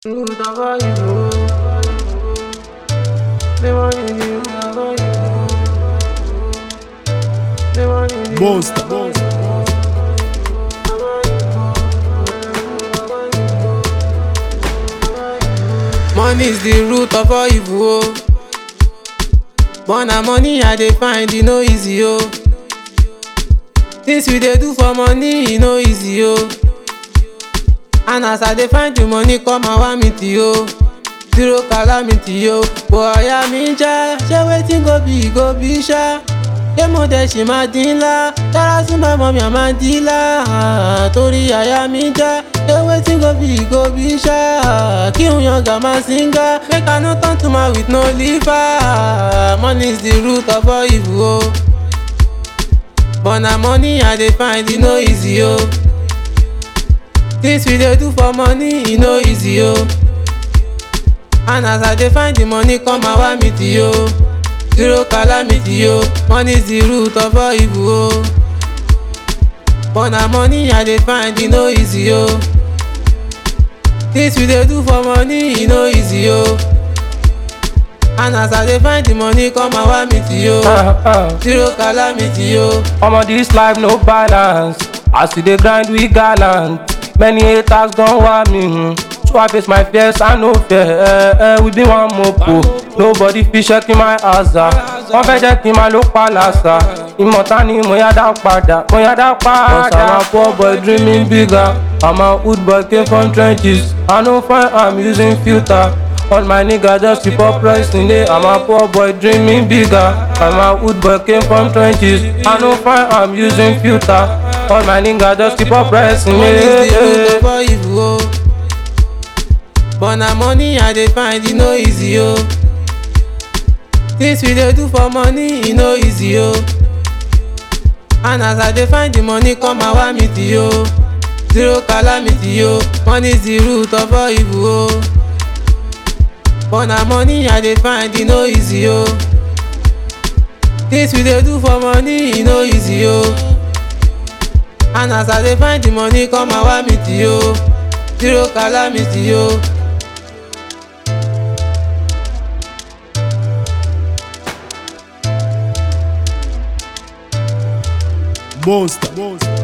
Monster. Money is the root of all evil. Oh. But na money I dey find, e no easy oh. Things we dey do for money, e no easy oh. And as I dey find the money, come and want me to yo. Zero calamity yo. Bóyá mi já, ṣé wetin go be go be ṣá? Ṣé mo dẹ̀ ṣì máa dín ńlá? Dára sí màmá mi àmá dílà. Torí àyà mi já, ṣé wetin go be go be ṣá? Kí n yan gàmá síngá, make I no turn to man with no liver. Money is the root of all evil o. But na money I dey find, e no easy o. Things we dey do for money, e no easy o. And as I dey find the money, come and want me to yo. Zero calamity yo. Money is the root of all evil o. But na money I dey find, e no easy o. Things we dey do for money, e no easy o. And as I dey find the money, come and want me to yo. Zero calamity yo. Omo this life no balance. As we dey grind we gallant. Many haters don want me. hmm. So I face my fears, I no fear. Eh, eh, we be one mopo. Nobody fit check in my asa. Wọ́n fẹ́ jẹ́ kí n máa ló pa làṣà. Ìmọ̀ta ni mo yá dá padà, mo yá dá padà. Cause I'm a poor boy dreaming bigger. I'm a hood boy came from trenches. I no find I'm using filter. All my niggas just keep up pricing it. I'm a poor boy dreaming bigger. I'm a hood boy came from trenches. I no find I'm using filter. All my niggas just keep up pricing Money is the root it. of all evil o. But na money I dey find, e no easy o. Things we dey do for money, e no easy o. And as I dey find the money, come and want me to yo. Zero calamity yo. Money is the root of all evil o. But na money I dey find, e no easy o. Things we dey do for money, e no easy o. And as I dey find the money, come and want me to yo. Zero calamity yo. Monster.